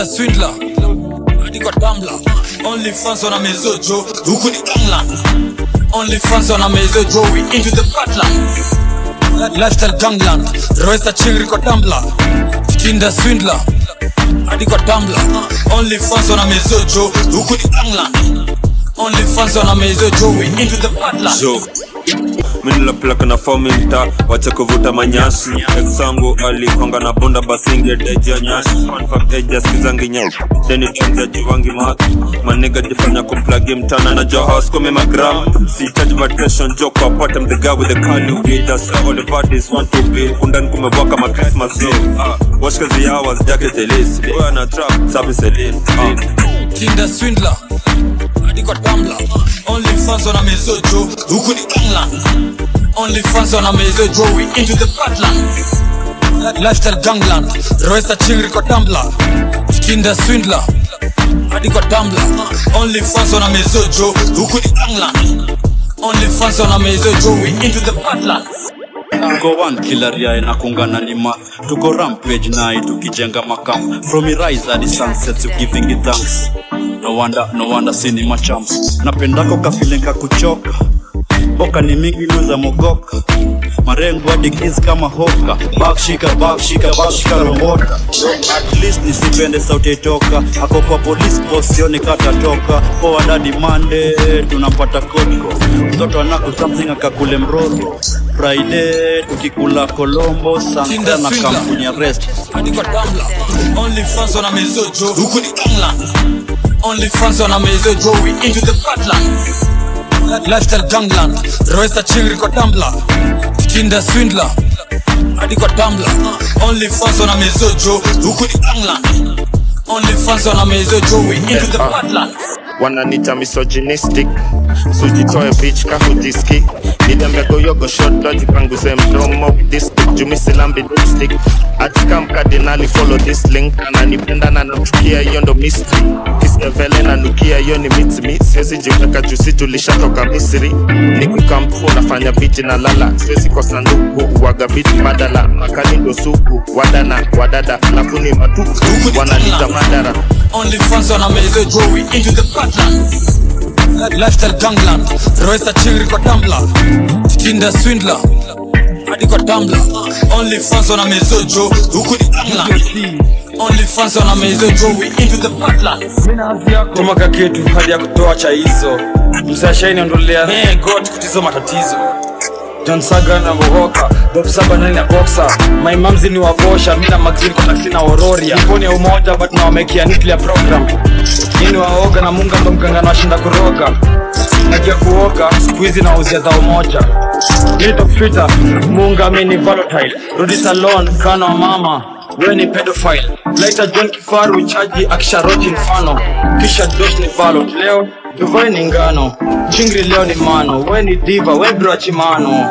Tinder swindler hadi kwa Tumblr only fans wana mezojo huku ni England only fans wana mezojo we into the badlands lifestyle gangland roesa chingri kwa Tumblr Tinder swindler hadi kwa Tumblr only fans wana mezojo huku ni England only fans wana mezojo we into the badlands jo minilapilaka na fomi mta wacha kuvuta manyasi exangu alikonga na bunda basinge dejia nyasi Confirm eja skizangi nyau deni tenza jiwangi mat maniga jifanya kumplagi mtana na johos kumi magram sihitaji vacation jo kwa part I'm the guy with the curly weed that's how all the parties want to be undani kumewaka ma Christmas day ah watch kazi hours jacket elise boy na trap sabi selin ah Tinder swindler hadi kwa Tumblr only fans wana mezojo huku ni England only fans wana mezojo we into the badlands lifestyle gangland roesa chingri kwa Tumblr Tinder swindler hadi kwa Tumblr only fans wana mezojo huku ni England only fans wana mezojo we into the badlands tuko one kilaria inakungana lima tuko rampage nai tukijenga makam from rise hadi sunset you giving it thanks no wonder no wonder sini machamps napendako kafilenka kuchoka boka ni mingi luza mogoka marengo hadi kiss kama hoka bakshika bakshika bakshika rombota at least nisipende sauti itoka ako kwa police post sioni katatoka forward hadi Monday tunapata kotko mtoto anaku something akakule mroro Friday tukikula kolombo Tinder sana na swindler. kampuni ya rest hadi kwa Tumblr only fans wana mezojo huku ni England only fans wana mezojo we into the badlands lifestyle gangland roesa chingri kwa Tumblr Tinder swindler hadi kwa Tumblr only fans wana mezojo huku ni England only fans wana mezojo we into the badlands wananita misogynistic sujitoe bitch kahudiski nidembegoyogo shotlo jipanguze mdomo with this dick jumisilambi dipstick atikam kardinali follow this link ananipenda na namchukia hiyo ndo mystery kisevele nanukia hiyo ni mitimi siwezi jiweka jusi tulishatoka misri nikukampu nafanya biti na lala siwezi kwa sanduku waga biti badala makali ndo suku wadana wadada alafu ni matuku wananita madara only fans wana mezojo we into the badlands lifestyle gangland roesa chingri kwa Tumblr Tinder swindler hadi kwa Tumblr only fans wana mezojo huku ni England only fans wana mezojo we into the badlands tumaka kitu hadi ya kutoa cha hizo msashaini ondolea hey, god kutizo matatizo John Saga na Bohoka Bob Saba nani na Boxer My mamzi ni wabosha Mina magzini kwa taksi na Ororia Niponi ya umoja but na wamekia nuclear program Nini waoga na munga ndo mganga na washinda kuroga Najua kuoga siku hizi na uzia dhao moja Nini tokfita munga mini volatile Rudi salon kana wa mama wewe ni pedophile laita john kifaru chaji akisharoti mfano kisha dos ni ballot leo dubai ni ngano chingri leo ni mano we ni diva we brachimano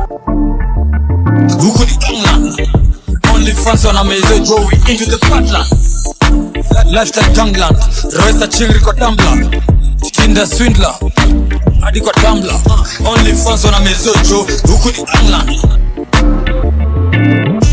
huku ni England only fans wana mezojo we into the badlands lifestyle gangland roesa chingri kwa Tumblr Tinder swindler hadi kwa Tumblr only fans wana mezojo huku ni England